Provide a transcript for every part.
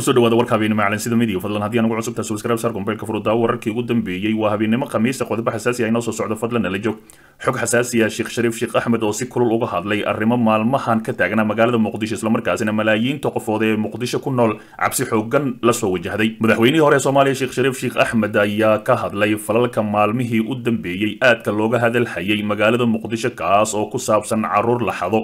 kusoo dhawaada warka habeenimo maclan sida midiga fadlan haddii anugu cusubtaa subscribe sar gombeelka furuddaa wararkii ugu dambeeyey waa habeenimo khamiista qodobo xasaasi ah inoo soo socdo fadlan nala joog xog xasaasi ah sheekh shariif sheekh axmed oo si kulul uga hadlay arrimo maalmahan ka taagnaa magaalada muqdisho islamarkaasina malaayiinta qofood ee muqdisho ku nool cabsi xoogan lasoo wajahday madaxweynihii hore ee soomaaliya sheekh shariif sheekh axmed ayaa ka hadlay falalka maalmihii u dambeeyey aadka looga hadalhayay magaalada muqdisho kaas oo ku saabsan caruur la xado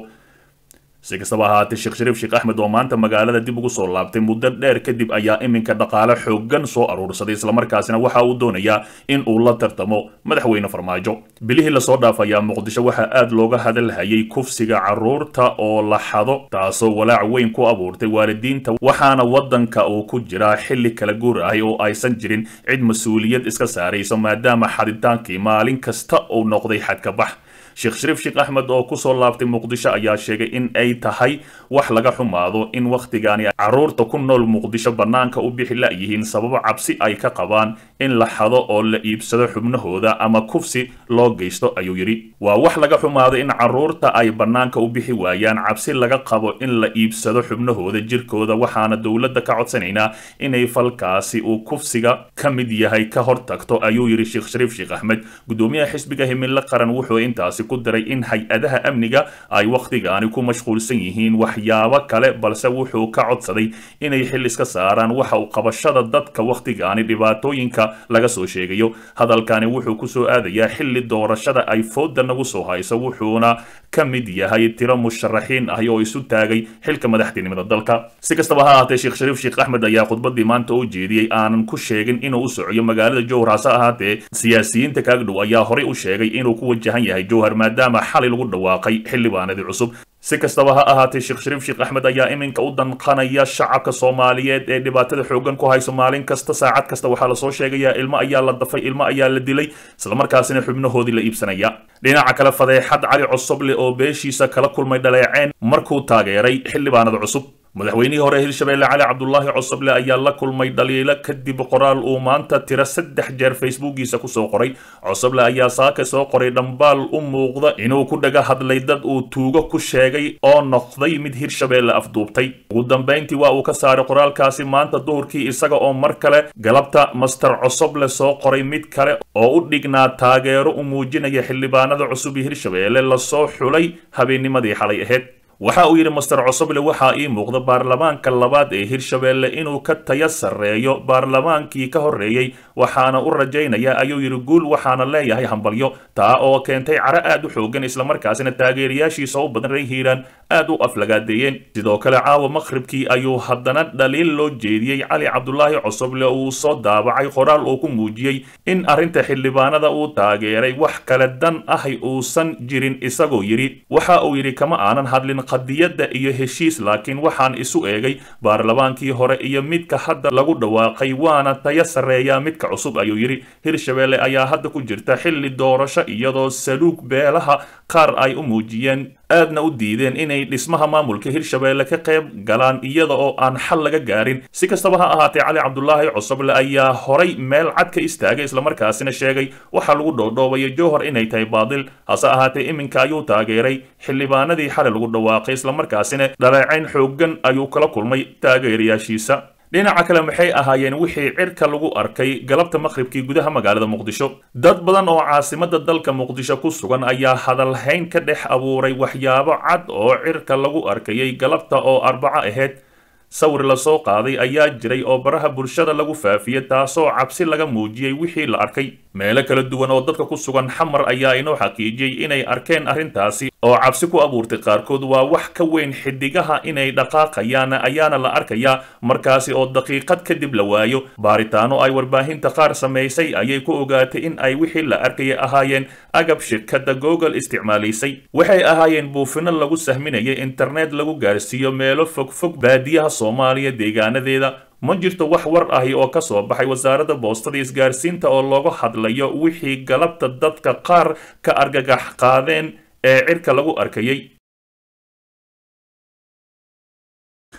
si kastaba ahaatee sheekh shariif sheekh axmed oo maanta magaalada dib ugu soo laabtay muddo dheer kadib ayaa iminka dhaqaale xoogan soo aruursaday islamarkaasina waxa uu doonayaa in uu la tartamo madaxweyne farmaajo bilihii lasoo dhaafayaa muqdisho waxaa aad looga hadalhayay kufsiga caruurta oo la xado taasoo walaac weyn ku abuurtay waalidiinta waxaana waddanka uu ku jiraa xilli kala guur ahi oo aysan jirin cid mas-uuliyad iska saarayso maadaama xaditaankii maalin kasta uu noqday xadka bax sheekh shariif sheekh axmed oo kusoo laabtay muqdisho ayaa sheegay in ay tahay wax laga xumaado in wakhtigaani caruurta ku nool muqdisho bannaanka u bixi la-yihiin sababo cabsi ay ka qabaan in la xado oo la iibsado xubnahooda ama kufsi loo geysto ayuu yidhi waa wax laga xumaado in caruurta ay bannaanka u bixi waayaan cabsi laga qabo in la iibsado xubnahooda jirkooda waxaana dowladda ka codsanaynaa inay falkaasi uu kufsiga ka mid yahay ka hortagto ayuu yidhi sheekh shariif sheekh axmed gudoomiyaha xisbiga himilo qaran wuxuu intaasi ku daray in hay-adaha amniga ay wakhtigaani ku mashquulsan yihiin waxyaabo kale balse wuxuu ka codsaday inay xil iska saaraan waxa uu qabashada dadka wakhtigaani dhibaatooyinka laga soo sheegayo hadalkani wuxuu kusoo aadayaa xilli doorashada ay fooda nagu soo hayso wuxuuna ka mid yahay tiro musharaxiin ahi oo isu taagay xilka madaxtinimada dalka si kastaba ha ahaatee sheekh shariif sheekh axmed ayaa khudbadii maanta u jeediyey aanan ku sheegin inuu u socoyo magaalada jowhar hase ahaatee siyaasiyiinta kaagdhow ayaa horey u sheegay inuu ku wajahan yahay jowhar maadaama xalay lagu dhawaaqay xildhibaanadii cusub si kastaba ha ahaatee sheekh shariif sheekh axmed ayaa iminka u danqanaya shacabka soomaaliyeed ee dhibaatada xoogan ku hayso maalin kasta saacad kasta waxaa lasoo sheegayaa ilmo ayaa la dafay ilmo ayaa la dilay islamarkaasina xubnahoodii la iibsanaya dhinaca kale fadeexad cali cosoble oo beeshiisa kala kulmay dhaleeceen markuu taageeray xildhibaanada cusub madaxweynihii hore hirshabeelle cali cabdulaahi cosoble ayaa la kulmay dhaliilo kadib qoraal uu maanta tiro saddex jeer facebookiisa kusoo qoray cosoble ayaa saaka soo qoray dhambaal u muuqda inuu ku dhaga hadlay dad uu tuugo ku sheegay oo noqday mid hirshabeelle afduubtay ugu dambayntii waa uu ka saaray qoraalkaasi maanta duhurkii isaga oo mar kale galabta master cosoble soo qoray mid kale oo u dhignaa taageero u muujinaya xildhibaanada cusub iyo hirshabeelle lasoo xulay habeennimadii xalay ahayd waxa uu yidhi master cosoble waxaa ii muuqda baarlamaanka labaad ee hirshabeelle inuu ka taya sarreeyo baarlamaankii ka horreeyey waxaana u rajaynayaa ayuu yidhi guul waxaana leeyahay hambalyo taa oo keentay caro aad u xoogan islamarkaasina taageerayaashiisa u badan rey hiiraan aad u aflagaadeeyeen sidoo kale caawa maqhribkii ayuu haddana dhaliil loo jeediyey cali cabdulaahi cosoble uu soo daabacay qoraal uu ku muujiyey in arrinta xildhibaanada uu taageeray wax kale dan ahi uusan jirin isagoo yidhi waxa uu yidhi kama aanan hadlin qadiyadda iyo heshiis laakiin waxaan isu eegay baarlamaankii hore iyo midka hadda lagu dhawaaqay waana taya sarreeyaa midka cusub ayuu yidhi hirshabeelle ayaa hadda ku jirta xilli doorasho iyadoo saluug beelaha qaar ay u muujiyeen aadna u diideen inay dhismaha maamulka hirshabeelle ka qayb galaan iyada oo aan xal laga gaarin si kastaba ha ahaatee cali cabdulaahi cosoble ayaa horay meel cad ka istaagay islamarkaasina sheegay waxaa lagu dhoodhoobaya jowhar inay tahay baadil hase ahaatee iminka ayuu taageeray xildhibaanadii xalay lagu dhawaaqay islamarkaasina dhaleecayn xoogan ayuu kala kulmay taageerayaashiisa dhinaca kale maxay ahaayeen wixii cirka lagu arkay galabta maqhribkii gudaha magaalada muqdisho dad badan oo caasimada dalka muqdisho ku sugan ayaa hadalhayn ka dhex abuuray waxyaabo cad oo cirka lagu arkayay galabta oo arbaco ahayd sawir lasoo qaaday ayaa jiray oo baraha bulshada lagu faafiyey taasoo cabsi laga muujiyey wixii la arkay meelo kala duwan oo dadka ku sugan xamar ayaa inoo xaqiijiyey inay arkeen arrintaasi oo cabsi ku abuurtay qaarkood waa wax ka weyn xidigaha inay dhaqaaqayaan ayaana la arkayaa markaasi oo daqiiqad kadib la waayo baaritaano ay warbaahinta qaar samaysay ayay ku ogaatay in ay wixii la arkaya ahaayeen agab shirkadda google isticmaalaysay waxay ahaayeen buufino lagu sahminayay internet lagu gaarsiiyo meelo fogfog baadiyaha soomaaliya deegaanadeeda ma jirto wax war ahi oo ka soo baxay wasaaradda boostada isgaarsiinta oo looga hadlayo wixii galabta dadka qaar ka argagax qaadeen ee cirka lagu arkayay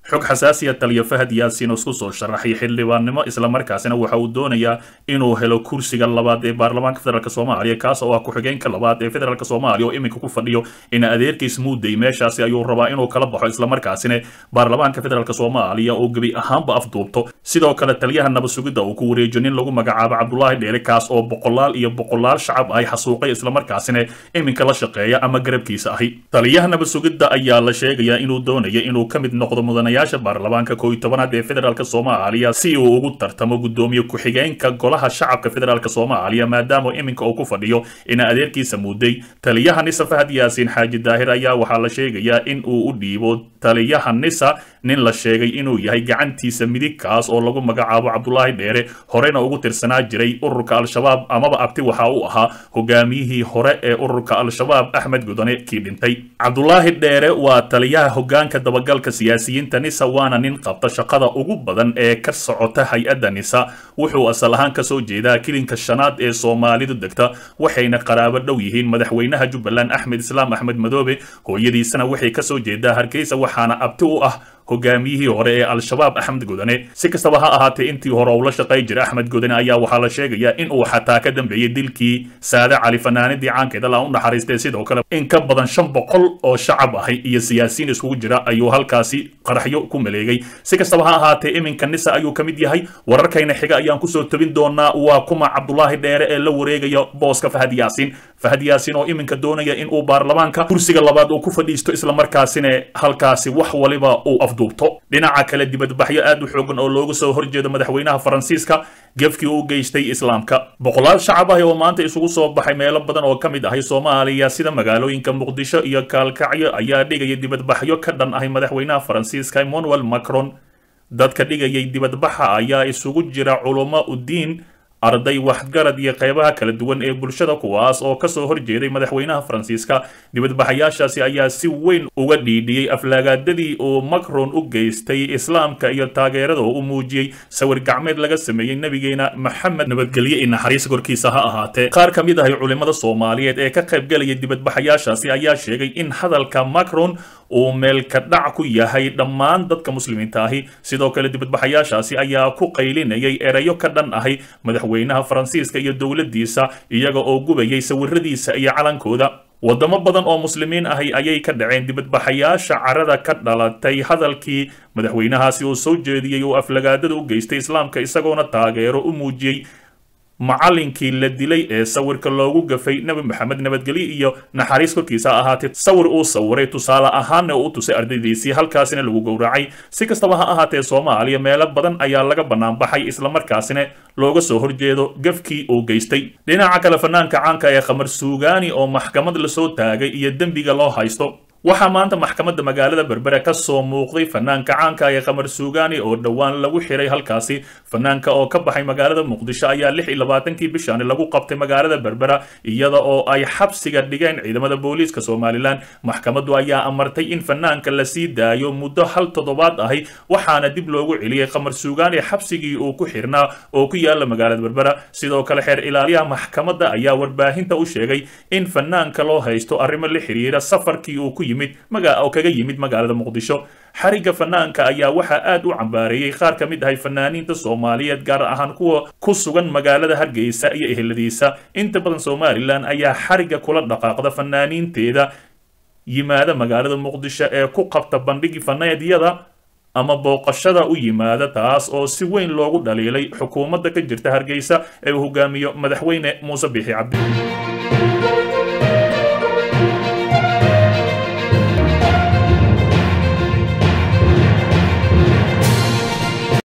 xog xasaasiya taliya fahad yaasiin oo isku soo sharaxay xildhibaannimo islamarkaasina waxa uu doonayaa inuu helo kursiga labaad ee baarlamaanka federaalk soomaaliya kaas oo ah ku-xigeenka labaad ee federaalk soomaaliya oo iminka ku fadhiyo in adeerkiis muuday meeshaasi ayuu rabaa inuu kala baxo islamarkaasina baarlamaanka federaalk soomaaliya oo gebi ahaanba afduubto sidoo kale taliyaha nabasugidda uu ku wareejiyo nin lagu magacaabo cabdulaahi dheere kaas oo boqolaal iyo boqolaal shacab ay xasuuqay islamarkaasina iminka la shaqeeya ama garabkiisa ahi taliyaha nabasugidda ayaa la sheegayaa inuu doonaya inuu ka mid noqdo mudanayaasha baarlamaanka koo iyo tobanaad ee federaalk soomaaliya si uu ugu tartamo guddoomiye ku-xigeenka golaha shacabka federaalk soomaaliya maadaama iminka uu ku fadhiyo in adeerkiisa muuday taliyaha nisa fahad yaasiin xaaji daahir ayaa waxaa la sheegayaa in uu u dhiibo taliyaha nisa nin la sheegay inuu yahay gacantiisa midig kaas oo lagu magacaabo cabdulaahi dheere horena ugu tirsanaa jiray ururka al-shabaab amaba abti waxa uu ahaa hogaamiyihii hore ee ururka al-shabaab axmed gudane kii dhintay cabdulaahi dheere waa taliyaha hogaanka dabagalka siyaasiyiinta nisa waana nin qabta shaqada ugu badan ee ka socota hay-adda nisa wuxuu asal ahaan kasoo jeedaa kilinka shanaad ee soomaalidu degta waxayna qaraabo dhow yihiin madaxweynaha jubbaland axmed islaam axmed madoobe hooyadiisana waxay kasoo jeedaa hargeysa waxaana abti u ah hogaamiyihii hore ee al-shabaab axmed godane si kastaba ha ahaatee intii hore uu la shaqay jira axmed godane ayaa waxaa la sheegayaa in uu xataa ka dambeeyey dilkii saade cali fanaanidii caankeeda la u naxariistay sidoo kale in ka badan shan boqol oo shacab ahay iyo siyaasiyiin iskugu jira ayuu halkaasi qaraxyo ku maleegay si kastaba ha ahaatee iminka nisa ayuu ka mid yahay wararkayna xiga ayaan kusoo tebin doonaa waa kuma cabdulaahi dheere ee la wareegaya booska fahad yaasiin fahad yaasiin oo iminka doonaya in uu baarlamaanka kursiga labaad uu ku fadhiisto islamarkaasina halkaasi wax waliba uu afduubto dhinaca kale dibadbaxyo aad u xoogan oo looga soo horjeedo madaxweynaha faransiiska gefkii u geystay islaamka boqolaal shacab ah oo maanta isugu soo baxay meelo badan oo ka mid ahay soomaaliya sida magaalooyinka muqdisho iyo kaalkacyo ayaa dhigaya dibadbaxyo ka dhan ahay madaxweynaha faransiiska emmanuel macron dadka dhigayay dibadbaxa ayaa isugu jira culummo udiin arday waxgarad iyo qeybaha kala duwan ee bulshada kuwaas oo kasoo horjeeday madaxweynaha faransiiska dibadbaxayaashaasi ayaa si weyn uga dhiidhiyey aflaagaadadii uu macron u geystay islaamka iyo taageerada oo u muujiyey sawir gacmeed laga sameeyey nabigeena maxamed nabadgelye i naxariis korkiisa ha ahaatee qaar ka mid ahay culimada soomaaliyeed ee ka qaybgalaya dibadbaxayaashaasi ayaa sheegay in hadalka macron uu meelka dhac ku yahay dhammaan dadka muslimiinta ahi sidoo kale dibadbaxayaashaasi ayaa ku qaylinayay erayo ka dhan ahay madaxweynaha faransiiska iyo dowladdiisa iyaga oo gubayay sawiradiisa iyo calankooda wadamo badan oo muslimiin ahi ayay ka dhaceen dibadbaxayaasha carada ka dhalatay hadalkii madaxweynahaasi uu soo jeediyey oo aflagaadada u geystay islaamka isagoona taageero u muujiyey macallinkii la dilay ee sawirka loogu gafay nebi maxamed nabadgelye iyo naxariis korkiisa ha ahaatee sawir uu sawiray tusaale ahaanna uu u tusay ardaydiisii halkaasina lagu gowracay si kastaba ha ahaatee soomaaliya meelo badan ayaa laga banaanbaxay islamarkaasina looga soo horjeedo gafkii uu geystay dhinaca kale fanaanka caanka ee khamar suugaani oo maxkamad lasoo taagay iyo dembiga loo haysto waxaa maanta maxkamadda magaalada berbere ka soo muuqday fanaanka caanka ee khamar suugaani oo dhowaan lagu xiray halkaasi fanaanka oo ka baxay magaalada muqdisho ayaa lix iyo labaatankii bishani lagu qabtay magaalada berbera iyada oo ay xabsiga dhigeen ciidamada booliiska somalilan maxkamaddu ayaa amartay in fanaanka la sii daayo muddo hal toddobaad ahi waxaana dib loogu celiyey khamar suugaani xabsigii uu ku xirnaa oo ku yaala magaalada berbera sidoo kale xeer ilaaliyaha maxkamadda ayaa warbaahinta u sheegay in fanaanka loo haysto arrimo la xiriira safarkii uu ku yimid oo kaga yimid magaalada muqdisho xarigga fanaanka ayaa waxaa aad u cambaareeyey qaar ka mid ahay fanaaniinta soomaaliyeed gaar ahaan kuwa ku sugan magaalada hargeysa iyo eheladiisa inta badan somalilan ayaa xarigga kula dhaqaaqda fanaaniinteeda yimaada magaalada muqdisho ee ku qabta bandhigi faneedyada ama booqashada u yimaada taas oo si weyn loogu dhaliilay xukuumadda ka jirta hargeysa ee uu hogaamiyo madaxweyne muuse biixi cabdi